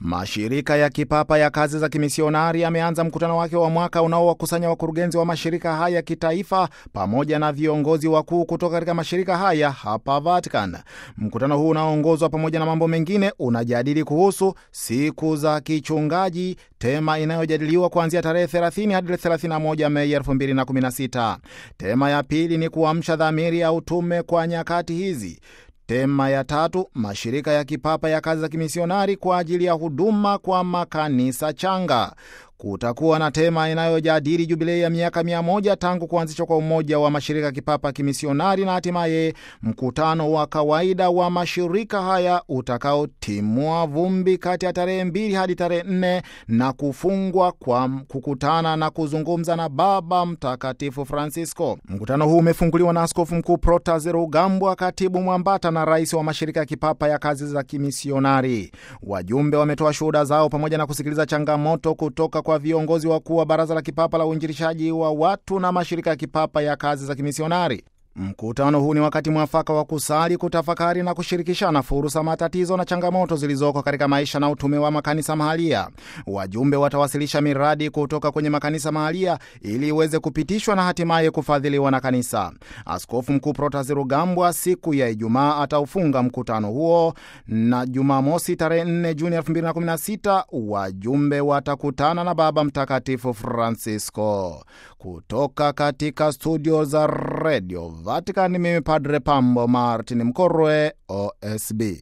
Mashirika ya kipapa ya kazi za kimisionari yameanza mkutano wake wa mwaka unaowakusanya wakurugenzi wa mashirika haya kitaifa pamoja na viongozi wakuu kutoka katika mashirika haya hapa Vatican. Mkutano huu unaoongozwa pamoja na mambo mengine unajadili kuhusu siku za kichungaji, tema inayojadiliwa kuanzia tarehe 30 hadi 31 Mei 2016. Tema ya pili ni kuamsha dhamiri ya utume kwa nyakati hizi. Tema ya tatu, mashirika ya kipapa ya kazi za kimisionari kwa ajili ya huduma kwa makanisa changa. Kutakuwa na tema inayojadili jubilei ya miaka mia moja tangu kuanzishwa kwa umoja wa mashirika ya kipapa ya kimisionari na hatimaye mkutano wa kawaida wa mashirika haya utakaotimua vumbi kati ya tarehe mbili hadi tarehe nne na kufungwa kwa kukutana na kuzungumza na Baba Mtakatifu Francisco. Mkutano huu umefunguliwa na Askofu Mkuu Protaze Rugambwa, katibu mwambata na rais wa mashirika ya kipapa ya kazi za kimisionari. Wajumbe wametoa shuhuda zao pamoja na kusikiliza changamoto kutoka kwa viongozi wakuu wa Baraza la Kipapa la Uinjilishaji wa Watu na mashirika ya kipapa ya kazi za kimisionari. Mkutano huu ni wakati mwafaka wa kusali, kutafakari na kushirikishana fursa, matatizo na changamoto zilizoko katika maisha na utume wa makanisa mahalia. Wajumbe watawasilisha miradi kutoka kwenye makanisa mahalia ili iweze kupitishwa na hatimaye kufadhiliwa na kanisa. Askofu Mkuu Protasi Rugambwa siku ya Ijumaa ataufunga mkutano huo, na Jumamosi tarehe 4 Juni 2016 wajumbe watakutana na Baba Mtakatifu Francisco. Kutoka katika studio za redio Vatican, mimi Padre Pambo Martin Mkorwe, OSB.